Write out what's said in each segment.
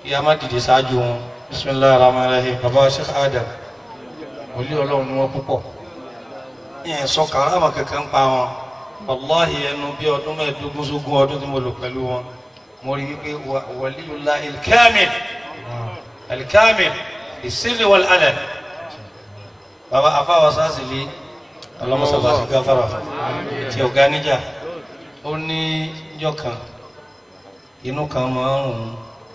ìyá má dìde ṣáájú wọn bisimilahi rahman rahim baba sheikh adam wòlíì ọlọ́run ni wọ́n púpọ̀ ìyẹn sọ kàrámà kankan pa wọn wàláhì ẹnu bí ọdún mẹ́ẹ̀ẹ́dógún sógún ọdún tí mo lò pẹ̀lú wọn mo rí wípé wàlíyullah ilkamil ilkamil ìsílẹ̀ wal alẹ́ baba afáwa sásìlẹ̀ ọlọ́mọsọ̀bà sí gáfárà tí ọ̀gá níjà ó ní ìjọ kan inú kan máa ń rùn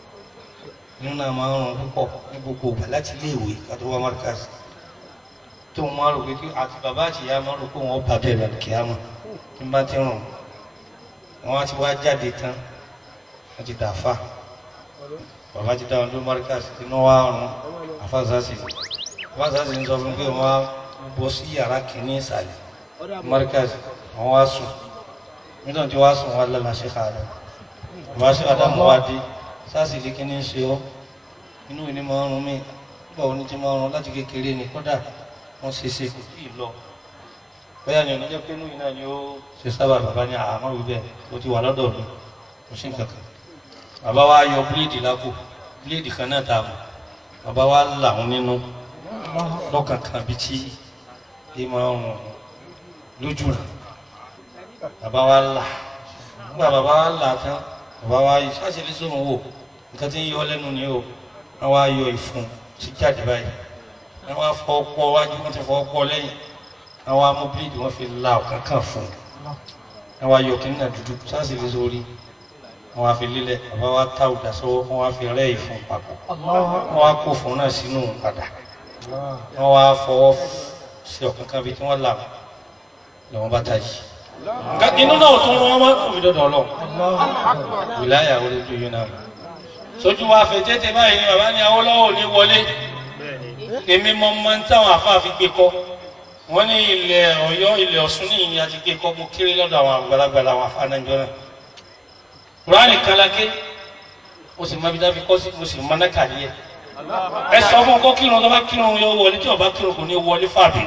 inú náà máa ń rùn púpọ̀ ní gbogbo ìgbà láti iléèwé kátó wá márkàsì tó wọn rò pé àti bàbá àti ìyá máa rò pé wọn bá bẹ̀rẹ̀ lọ kíámà tí bá ti rùn wọn á ti wá jáde tán wọn ti dàáfà bàbá ti dáhùn ló márkàsì inú wa rùn àfàzásì àfàzásì ń sọ fún pé wọn á bọ́ sí yàrá kìíní ìsàlẹ̀ márkàsì wọn wá sùn nítorí tí wàá sùn wọn lọ́la ṣe ká lọ bàbá ṣe àdàmú wa dé sáàsì lè kí ní ṣe ọ́ inú ìní máa ń rún mí nígbà wo ni ti máa ń rún láti kékeré ni kódà wọ́n ṣe ṣe kò tíì lọ bóyá ni oníjẹ́ pé inú ìná ni ó ṣe sábà bàbá ní àmọ́ wí bẹ́ẹ̀ ó ti wà lọ́dọ̀ mi kò sí nǹkan kan bàbá wa yọ bíléèdì lápò bíléèdì kan náà ta mọ̀ bàbá wa là wọn nínú lọ́kàn kan bí tí ẹ máa ń rún lójú rẹ̀ bàbá wa là nígbà bàbá wa là tán bàbá wa yìí sáṣẹ́lẹ̀ sóhun wò nǹkan tí ń yọ lẹ́nu ni o wọ́n wá yọ ìfun sí jáde báyìí wọ́n wá fọ ọpọ wájú wọ́n ti fọ ọpọ lẹ́yìn wọ́n wá mú bíléèdì wọ́n fi la ọ̀kan kan fún un wọ́n wá yọ kínní náà dúdú sáṣẹ́lẹ̀ sórí wọ́n wá fi lílẹ̀ bàbá wa tá òdà sọ́wọ́ wọ́n wá fi rẹ́ ìfun papọ̀ wọ́n wá kó fún náà sínú padà wọ́n wá fọwọ́ sí ọ̀kan kan bíi tí wọ́n là lọ́wọ́ bá tají inú náà tún wọ́n máa ń kò fi dọ́dọ̀ lọ wìláyà orí ojú yìí náà sójú wa fẹ́ tètè báyìí ni bàbá ní Awólọ́wọ̀ ní wọlé èmi mọ mọ ní táwọn afá fi gbé kọ́ wọ́n ní ilẹ̀ Ọ̀yọ́ ilẹ̀ Ọ̀ṣun ní ìyìn àti gbé kọ́ mo kéré lọ́dọ̀ àwọn àgbàlagbà àwọn afá náà jọ náà kùránì kálákè mo sì mọ ibi dábí kọ́ sí mo sì mọ náà kàdí ẹ̀ ẹ sọ fún ọkọ kírun tó bá kírun yóò wọlé tí ọba kírun kò ní wọlé fàbí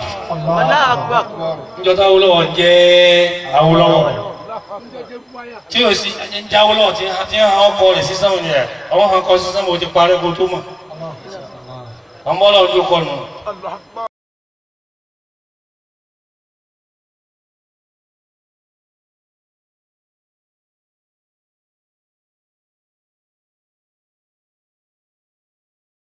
níjọba Awólọ́wọ̀ jẹ́ Awólọ́wọ̀ tí o sì ń já Awólọ́wọ̀ tí ń hàn ọkọ rẹ̀ sísan òní rẹ̀ àwọn hàn kọ́ sísan mo ti parẹ́ kó tó mọ̀ ọmọ ọlọ́run ló kọ́ nù.